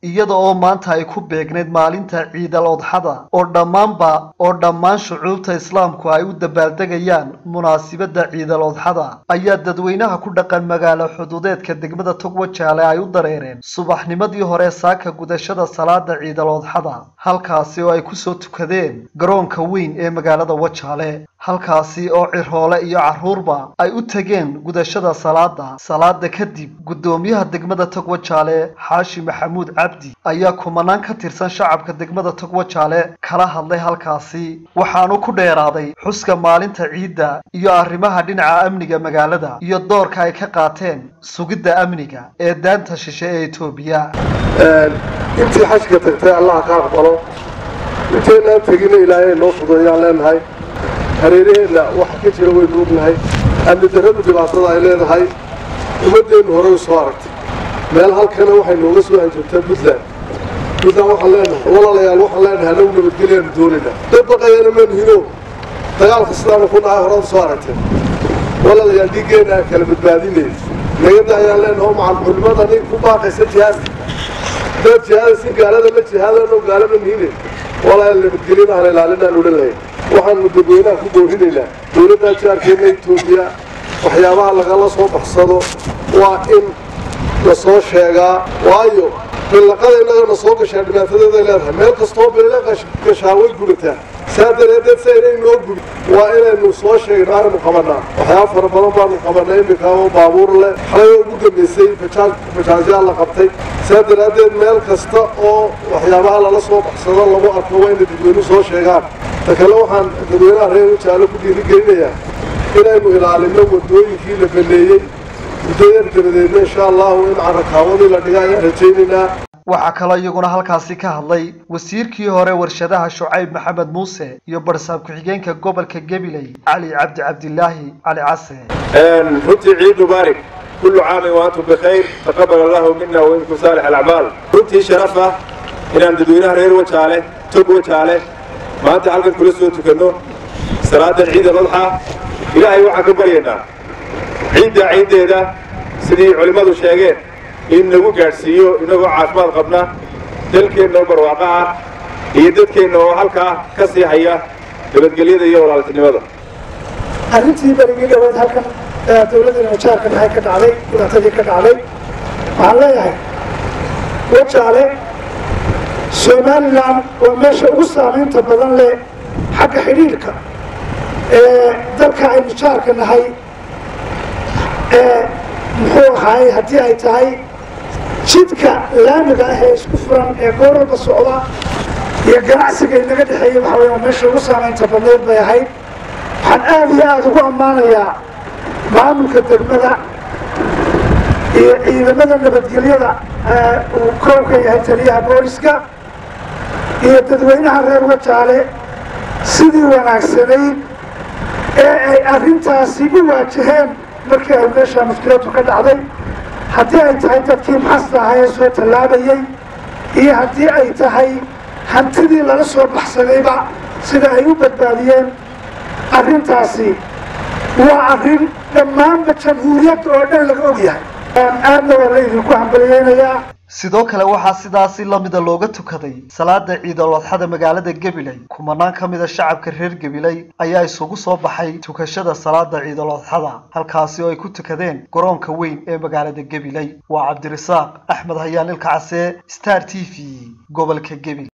iyada oo maanta ay ku beegnayd maalinta ciidal odxada oo dhammaanba oo dhammaan shucuubta islaamku ay u dabaaldegayaan munaasibadda ciidal odxada ayaa dadweynaha ku dhaqan magaalo xuduudeedka degmada togwajaale ay u dareereen subaxnimadii hore saaka gudashada salaada ciidal odxada halkaasi oo ay kusoo tukadeen garoonka weyn ee magaalada wajaale halkaasi oo cirhoole iyo carruurba ay u tegeen gudashada salaada salaada kadib guddoomiyaha degmada togwajaale xaashi maxamuud cabdi ayaa kumanaan ka tirsan shacabka degmada togwajaale kala hadlay halkaasi waxaanu ku dheeraaday xuska maalinta ciidda iyo arrimaha dhinaca amniga magaalada iyo doorka ay ka qaateen sugidda amniga ee daanta shishe ee etoobiya intii xajka tagtay allaha ka aqbalo inteynaan tegina ilaahay noo fudeeyaan leenahay hareeraheenna waxa ka jira waynu ognahay amni darradu dhibaatada ay leedahay ummaddeennu horey soo aragtay meel halkana waxay nooga soo hanjabtaa puntland puntland waxaan leenahay walaalayaal waxaan leenahay annagu nabadgelyaanu doonaynaa dad baqayana maanu hino dagaalka sidaanu ku dhahay horada soo aragtay walaalayaal dhiiggeenna aan kala badbaadinay nagada ayaan leenahay oo macalmuxulimada nin ku baaqaysa jihaadka dad jihaada si gaalada la jihaadano gaalada mihine walaalayaal nabadgelyada aan ilaalinaan odhan lahayn waxaanu dadweynaha ku boorinaynaa dowladda jaarkeenna etoobiya waxyaabaha lagala soo baxsado waa in la soo sheegaa waayo billaqada innagana soo gashaa dhibaatadeeday leedahay meel kastoo billa gashaa way gudataa saa dareedeed sa inay noo gudi waa inaynu soo sheegno arinu qabanaa waxyaaba fara badan baanu qabanay iminka oo baabuur leh xalay ugu dambaysay bajaajyaa la qabtay saa daraaddeed meel kasta oo waxyaabaha lala soo baxsado lagu arko waa inay dadweynu soo sheegaan ta kale waxaan dadweynaha reer wajaalo ku dhiirigelinayaa inaynu ilaalino wadooyinkii la baneeyey muddo yar dabadeedna insha allahu in carrakaawadii la dhiga ayaan rajaynaynaa waxaa kaloo iyaguna halkaasi ka hadlay wasiirkii hore warshadaha shucayb maxamed muuse iyo barsaab ku-xigeenka gobolka gabiley cali cabdi cabdilaahi cali case runtii ciid mubaarak kullu caamin wa antum bikhayr taqabal allahu mina wa minkum saalix alacmaal runtii sharaf ah inaan dadweynaha reer wajaale tog wajaale maanta halkan kula soo tukanno salaadan ciid aladxa ilaahay waxaan ka baryaynaa ciidda ciiddeeda sidii culimmadu sheegeen in nagu gaadhsiiyo inagoo caafimaad qabna dalkeenna oo barwaaqo ah iyo dadkeenna oo halkaa ka sii haya nabadgelyada iyo walaaltinimada arrintii berigii dhaweed halkan dawladdeena wajaarka maxay ka dhacday dhibaatadii ka dhacday waxaan leeyahay wajaale somalilan waa meesha ugu saamaynta badan leh xagga xidhiidhka ee dalka aynu jaarka nahay ee muxuu ahaay haddii ay tahay jidka laamiga ah ee isku furan ee goor walba socda iyo ganacsiga inaga dhexeeya waxa weya meesha ugu saamaynta badneed bay ahayd waxaan aada iyo aada ugu ammaanayaa maamulka degmada iyo ciidamada nabadgelyada uu koow ka yahay taliyaha booliska iyo dadweynaha reer wajaale sidii wanaagsanayd ee ay arrintaasi u waajaheen markii ay meesha mushkiladu ka dhacday haddii ay tahay dadkii maxasta ahaa ee soo tallaabayey iyo haddii ay tahay hantidii lala soo baxsadayba sida ay u badbaadiyeen arrintaasi waa arrin dhammaanba jamhuuriyadda oo dhan laga og yahay aadna waa la idinku hambaliyeynayaa sidoo kale waxaa sidaasi lamida looga tukaday salaada ciidal adxada magaalada gabiley kumanaan ka mida shacabka reer gabiley ayaa isugu soo baxay tukashada salaada ciidal adxada halkaasi oo ay ku tukadeen garoonka weyn ee magaalada gabiley waa cabdirasaaq axmed hayaan ilka case star t v gobolka gabil